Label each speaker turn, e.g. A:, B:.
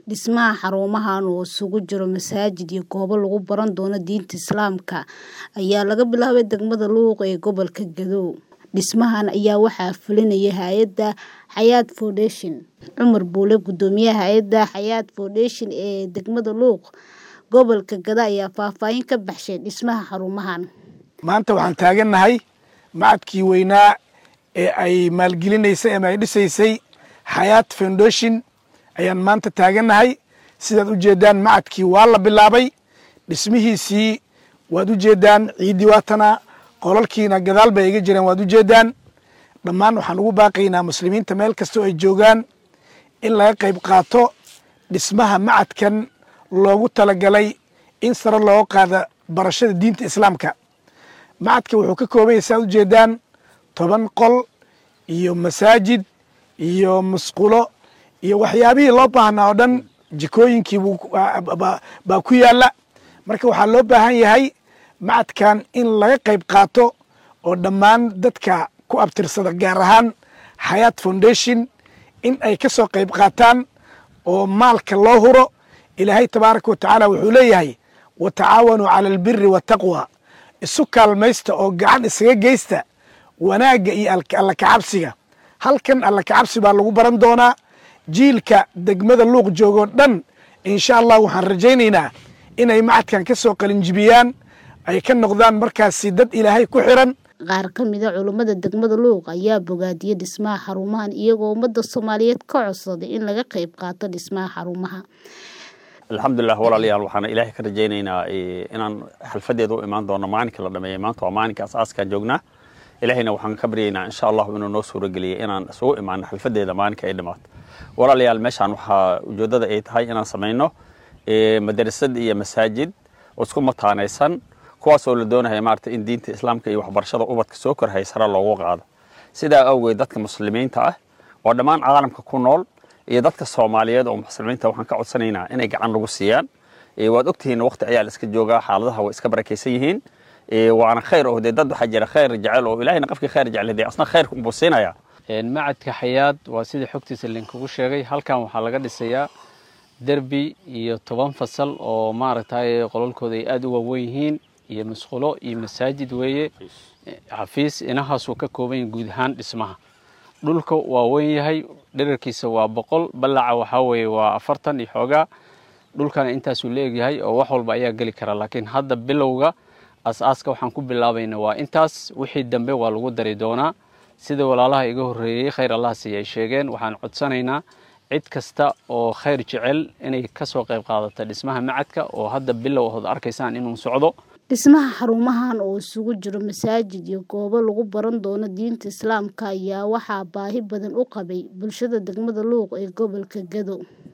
A: Dhismaha xarumahan oo isugu jira masaajid iyo goobo lagu baran doono diinta Islaamka ayaa laga bilaabay degmada Luuq ee gobolka Gadow. Dhismahan ayaa waxaa fulinaya hay'adda Hayat Foundation. Cumar Buule, guddoomiyaha hay'adda Hayat Foundation ee degmada Luuq, gobolka Gadow ayaa faahfaahin ka baxshay dhismaha xarumahan.
B: maanta waxaan taagannahay macadkii weynaa ee ay maalgelinaysay ama ay dhisaysay Hayat Foundation ayaan maanta taagannahay sidaad u jeedaan macadkii waa la bilaabay dhismihiisii waad u jeedaan ciiddii waatana qolalkiina gadaal bay iga jiraan waad u jeedaan dhammaan waxaan ugu baaqaynaa muslimiinta meel kastoo ay joogaan in laga qayb qaato dhismaha macadkan loogu talagalay in sare looga qaada barashada diinta islaamka macadka wuxuu ka kooban yahay saad u jeedaan toban qol iyo masaajid iyo musqulo iyo waxyaabihii loo baahnaa oo dhan jikooyinkii buu baa ku yaalla marka waxaa loo baahan yahay macadkan in laga qayb qaato oo dhammaan dadka ku abtirsada gaar ahaan Hayat Foundation in ay ka soo qayb qaataan oo maalka loo huro ilaahay tabaaraka wa tacaala wuxuu leeyahay wa tacaawanuu cala albiri waataqwa isu kaalmaysta oo gacan isaga geysta wanaagga iyo alla kacabsiga halkan alla kacabsi baa lagu baran doonaa jiilka degmada luuq joogoo dhan insha allah waxaan rajaynaynaa inay macadkan ka soo qalinjibiyaan ay ka noqdaan markaasi dad ilaahay ku xiran
A: Qaar ka mid ah culummada degmada Luuq ayaa bogaadiyay dhismaha xarumahan iyagoo ummadda Soomaaliyeed ka codsaday in laga qayb qaato dhismaha xarumaha.
C: alxamdulilah walaalayaal waxaan ilaahay ka rajaynaynaa inaan xalfadeeda u imaan doono maalinka la dhameeyey maanta waa maalinka asaaskaan joognaa ilaahayna waxaan ka baryaynaa insha allahu inuu noo suurageliyay inaan isugu imaano xalfadeeda maalinka ay dhamaato walaalayaal meeshaan waxaa ujeeddada ay tahay inaan samayno madarasad iyo masaajid oo isku mataanaysan kuwaas oo la doonaya maarata in diinta islaamka iyo waxbarashada ubadka soo korhay sare loogu qaado sidaa awgeed dadka muslimiinta ah oo dhammaan caalamka ku nool iyo dadka soomaaliyeed oo muslimiinta waxaan ka codsanaynaa inay gacan nagu siiyaan waad ogtihiin waqti ayaa la iska joogaa xaaladaha way iska barakaysan yihiin waana khayr oo dee dad waxaa jira khayr jecel oo ilaahayna qofkii khayr jecel dee asna khayrka unbuu siinaya
D: macadka xayaad waa sidii xogtiisa linkugu sheegay halkan waxaa laga dhisayaa derbi iyo toban fasal oo maaragtay qolalkooda ay aada u waaweyn yihiin iyo musqulo iyo masaajid weeye xafiis inahaasuu ka kooban yahay guud ahaan dhismaha dhulka waa weyn yahay dherarkiisa waa boqol ballaca waxaa weeye waa afartan iyo xoogaa dhulkana intaasuu la egyahay oo wax walba ayaa geli kara laakiin hadda bilowga as-aaska waxaan ku bilaabayna waa intaas wixii dambe waa lagu dari doonaa sida walaalaha iga horreeyey khayr allah siiya ay sheegeen waxaan codsanaynaa cid kasta oo khayr jecel inay ka soo qayb qaadata dhismaha macadka oo hadda bilow hood arkaysaan inuu socdo
A: Dhismaha xarumahan oo isugu jira masaajid iyo goobo lagu baran doono diinta Islaamka ayaa waxaa baahi badan u qabay bulshada degmada Luuq ee gobolka Gadow.